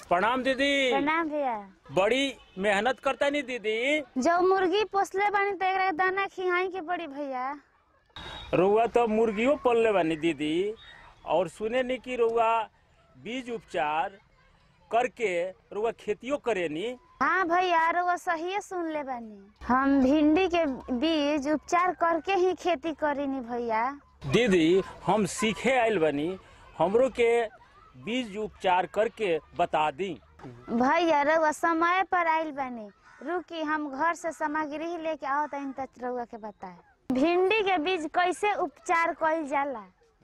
प्रणाम दीदी प्रणाम भैया बड़ी मेहनत करता नहीं दीदी जो मुर्गी पोसले बानी तो एकरा के दाना खियाई के पड़ी भैया रुआ तो मुर्गियों पलले बानी दीदी और सुने नहीं कि रुआ बीज उपचार करके रुआ खेतियों करेनी हाँ भैया और वो सही सुन ले बानी हम भिंडी के बीज उपचार करके ही खेती करीनी भैया दीदी हम सीखे आयल बनी हमरो के बीज उपचार करके बता दी भैया रउआ समय पर आइल बानी रुकी हम घर से सामग्री ही लेके आओ तनी तक रउआ के बताए भिंडी के बीज कैसे उपचार कइल जाला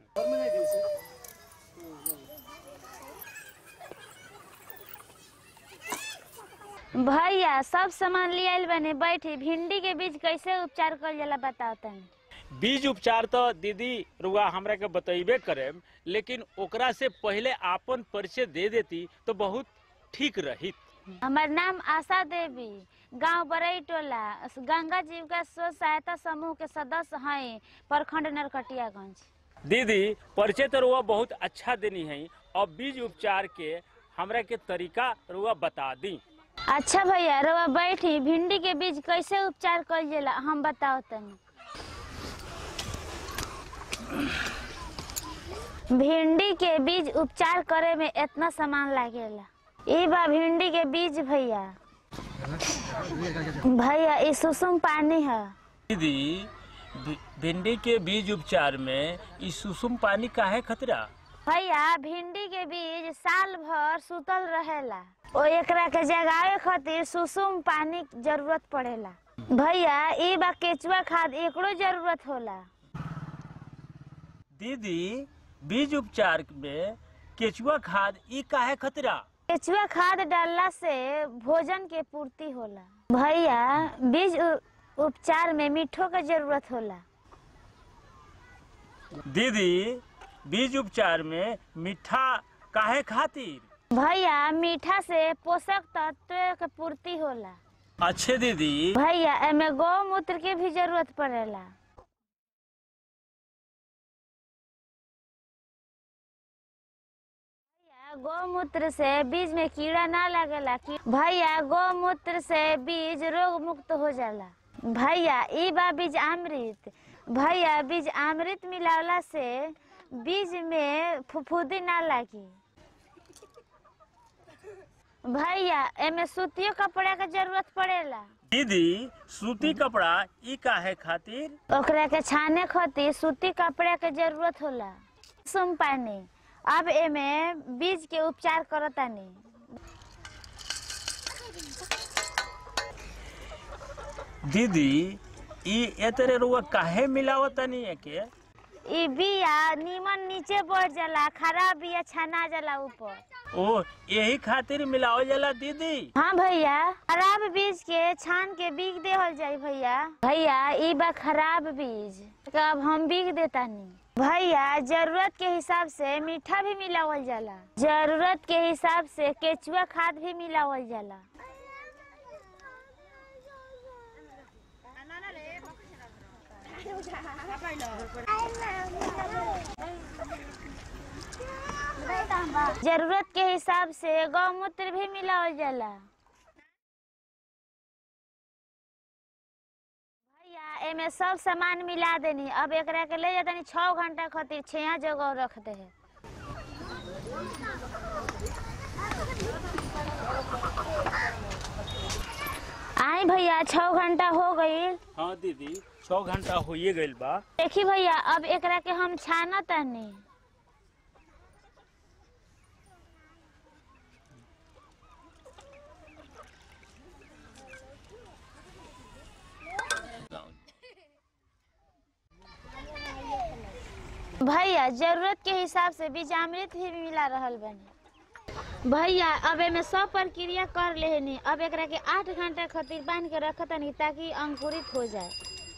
भैया सब सामान ले आइल बानी बैठी भिंडी के बीज कैसे उपचार कइल जाला बताओ तनी बीज उपचार तो दीदी रुआ हमरा के बतेबे करे लेकिन ओकरा से पहले आपन परिचय दे देती तो बहुत ठीक रहित हमार नाम आशा देवी गांव बरई टोला गंगा जीव का स्व सहायता समूह के सदस्य हैं प्रखंड नरकटियागंज दीदी परिचय तो रुआ बहुत अच्छा देनी है और बीज उपचार के हमरा के तरीका रुआ बता दी अच्छा भैया रवा बैठी भिंडी के बीज कैसे उपचार कइल जाला हम बताओ तनी भिंडी के बीज उपचार करे में इतना सामान लागेला ई बा भिंडी के बीज भैया भैया ई सुसुम पानी है दीदी भि- भिंडी के बीज उपचार में ई सुसुम पानी काहे खतरा भैया भिंडी के बीज साल भर सुतल रहेला ओ एकरा के जगावे खातिर सुसुम पानी के जरूरत पड़ेला भैया ई बा केचुआ खाद एकरो जरूरत होला दीदी बीज उपचार में केचुआ खाद ई काहे खतरा केचुआ खाद डालला से भोजन के पूर्ति होला भैया बीज उ- उपचार में मीठो के जरूरत होला दीदी बीज उपचार में मीठा काहे खातिर भैया मीठा से पोषक तत्व के पूर्ति होला अच्छे दीदी भैया एमे गौमूत्र के भी जरूरत पड़ेला भैया गौमूत्र से बीज में कीड़ा ना लगेला कि भैया गौमूत्र से बीज रोग मुक्त हो जाला भैया ई बा बीज अमृत भैया बीज अमृत मिलावला से बीज में फुफुदी ना लागी भैया एमे सूतियो कपड़ा के जरूरत पड़ेला दीदी सूती कपड़ा ई काहे खातिर ओकरा के छाने खातिर सूती कपड़ा के जरूरत होला सुम पानी अब एमे बीज के उपचार करतानी दीदी ई एतरे रुआ काहे मिलावतनी एके ई बिया नीमन नीचे बढ़ जाला खराब बिया छना जाला ऊपर ओ यही खातिर मिलावल जाला दीदी हाँ भैया खराब बीज के छान के बीग देहल जाई भैया भैया ई बा खराब बीज तो अब हम बीग देतानी भैया जरूरत के हिसाब से मीठा भी मिलावल जाला जरूरत के हिसाब से केचुआ खाद भी मिलावल जाला जरूरत के हिसाब से गौमूत्र भी मिलावल जाला भैया एमे सब सामान मिला देनी अब एकरा के ले जातनी छः घंटा खातिर छिया जगह रख दे है आई भैया छः घंटा हो गई हाँ दीदी छः घंटा होइए गइल बा देखी भैया अब एकरा के हम छाना तानी भैया जरूरत के हिसाब से बीजामृत भी मिला रहल बनी भैया अब एमे सब प्रक्रिया कर लेनी अब एकरा के आठ घंटा खातिर बांध के रखतनी ताकि अंकुरित हो जाए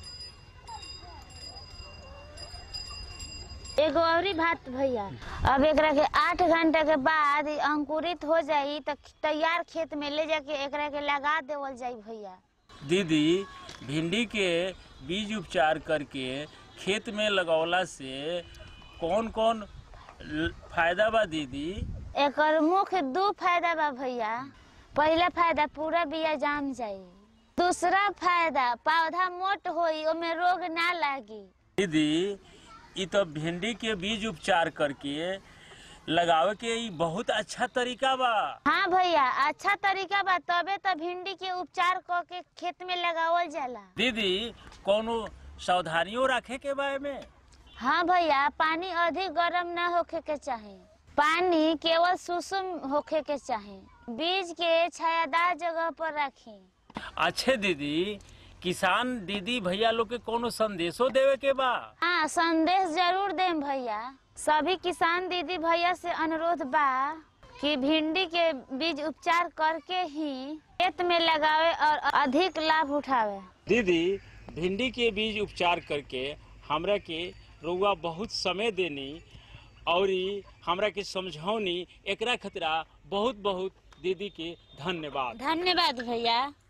एगो औरी बात भैया अब एकरा के आठ घंटा के बाद ई अंकुरित हो जाई त तैयार खेत में ले जाके एकरा के लगा देवल जाई भैया दीदी भिंडी के बीज उपचार करके खेत में लगौला से कौन कौन ल- फायदा बा दीदी एकर मुख्य दू फायदा बा भैया पहला फायदा पूरा बिया जाम जाई दूसरा फायदा पौधा मोट होई ओमे रोग ना लागी दीदी ई तो भिंडी के बीज उपचार करके लगावे के ई बहुत अच्छा तरीका बा हाँ भैया अच्छा तरीका बा तबे तो भिंडी के उपचार क के खेत में लगावल जाला दीदी कोनो सावधानियों रखे के बा में हाँ भैया पानी अधिक गर्म ना होखे के चाही पानी केवल सुसुम होखे के चाही बीज के छायादार जगह पर रखी अच्छे दीदी किसान दीदी भैया लोग के कोनो संदेशो देवे के बा हाँ संदेश जरूर देम भैया सभी किसान दीदी भैया से अनुरोध बा कि भिंडी के बीज उपचार करके ही खेत में लगावे और अधिक लाभ उठावे दीदी भिंडी के बीज उपचार करके हमरा के रउआ बहुत समय देनी और ई हमरा के समझौनी एकरा खतरा बहुत बहुत दीदी के धन्यवाद धन्यवाद भैया